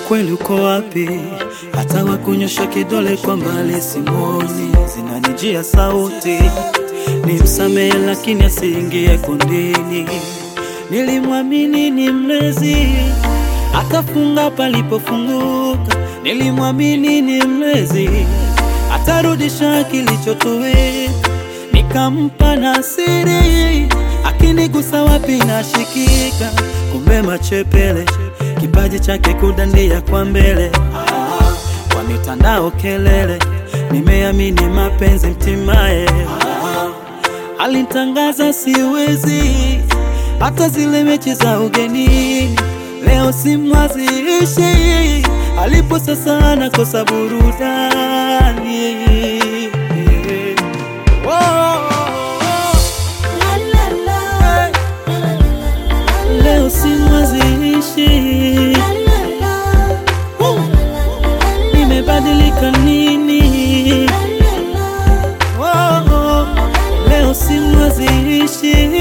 ukweli uko wapi? Hata wakunyosha kidole kwa mbali simoni, zinanijia sauti nimsamehe, lakini asiingie kundini. Nilimwamini ni mlezi, atafunga palipofunguka. Nilimwamini ni mlezi, atarudisha kilichotoweka. Nikampa na siri, akinigusa wapi nashikika. Kumbe machepele, kipaji chake kudandia kwa mbele. Ah, kwa mitandao kelele, nimeamini mapenzi mtimaye. Ah, Alitangaza siwezi hata zile mechi za ugenini, leo simwaziishi, alipo sasa anakosa burudani. Oh, leo simwaziishi, nimebadilika nini? Oh, leo simwaziishi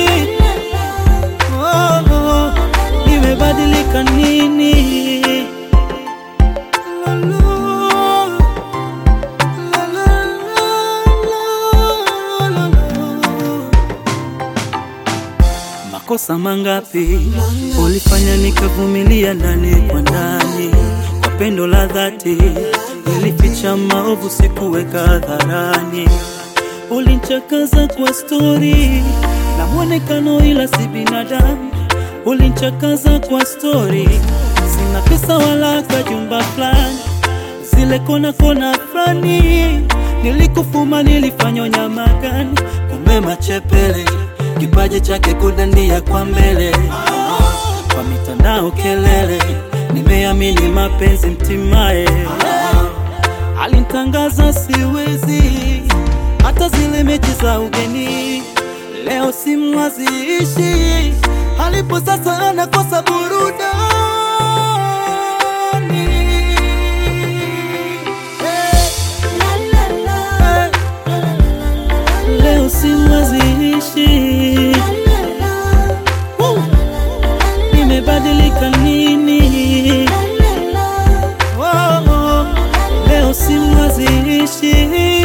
Oh, nimebadilika nini? La, la, la, la, la, la, la. Makosa mangapi ulifanya nikavumilia ndani kwa ndani, kwa pendo la dhati nilificha maovu, sikuweka hadharani. Ulinchakaza kwa stori na mwonekano, ila si binadamu. Ulinchakaza kwa stori, sina pesa wala kajumba fulani, zile kona kona fulani. Nilikufuma, nilifanya nyama gani? Kumbe machepele, kipaji chake kudandia kwa mbele. Kwa mitandao kelele, nimeamini mapenzi mtimaye. Alinitangaza siwezi hata zile mechi za ugeni, leo simwaziishi, alipo sasa anakosa burudani. Hey, leo simwaziishi, Woo! nimebadilika nini? Oh, oh, leo simwaziishi